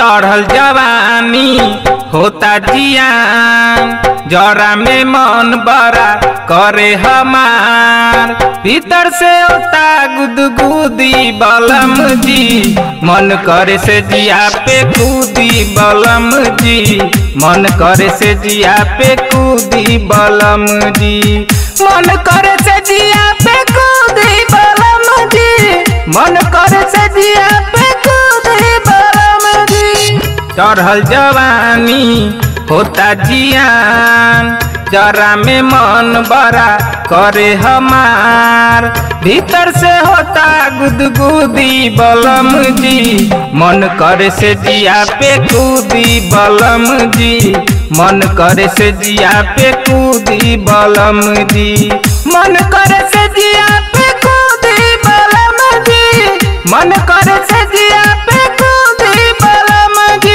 चढ़ल जवानी होता जियान जरा में मन बड़ा करे हमार भीतर से होता गुदगुदी बलम जी मन करे से जिया पे कूदी बलम जी मन करे से जिया पे कूदी बलम जी मन करे से जिया पे कूदी बलम जी मन करे से जिया पे कूदी बलम जी चढ़ल जवानी होता जियान जरा में मन बड़ा करे हमार भीतर से होता गुदगुदी बलम जी मन करे से जिया पे कूदी बलम जी मन करे से जिया पे कूदी बलम जी मन करे से जिया पे कूदी बलम जी मन करे से जिया पे कूदी बलम जी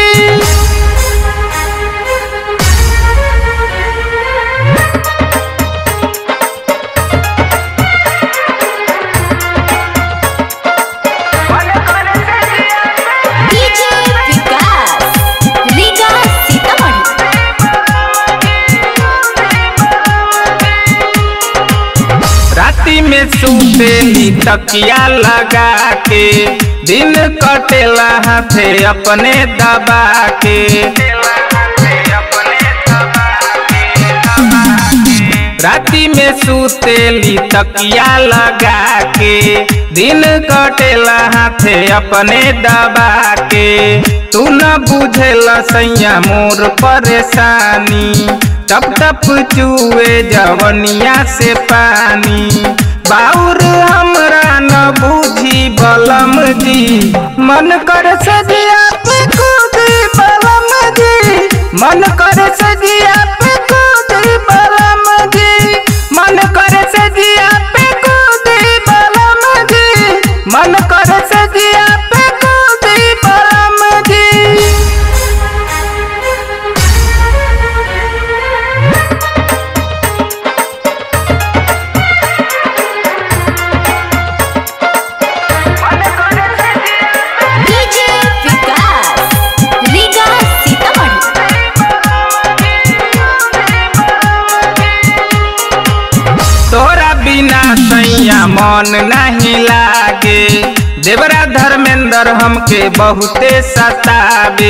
डीजे विकास रीगा सीतामढ़ी राती में सुतेली तकिया लगा के दिन कटेला हाथे अपने दबा के राती में सुतेली तकिया लगा के दिन कटेला हाथे अपने दबा के तू न बुझेला सैया मोर परेशानी टप टप चुए जवनिया से पानी बाउर हमरा न बूझी बलम जी मन कर सजिया पे कूदी बलम जी मन कर सजिया पे कूदी बलम जी मन कर सजिया पे कूदी बलम जी मन कर सजिया पे कूदी बलम जी डीजे विकास रीगा सीतामढ़ी तोरा बिना सैया मन नहीं लागे देवरा धर्मेंद्र हमके बहुते सतावे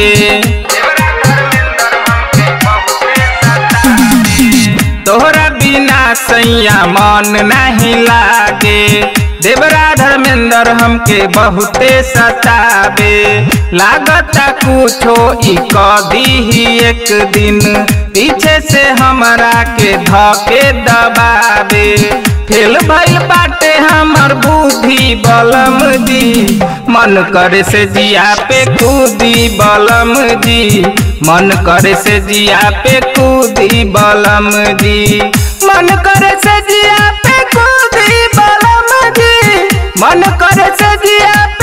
तोहरा बिना सैया मन नहीं लागे देवरा धर्मेंद्र हमके बहुते सतावे लागता कुछो ई कदी ही एक दिन पीछे से हमरा के धके दबावे फेल भइल बाटे हमर बुद्धि बलम जी मन करे से जिया पे कूदी बलम जी मन करे से जिया पे कूदी बलम जी मन करे से जिया पे कूदी बलम जी मन करे से जिया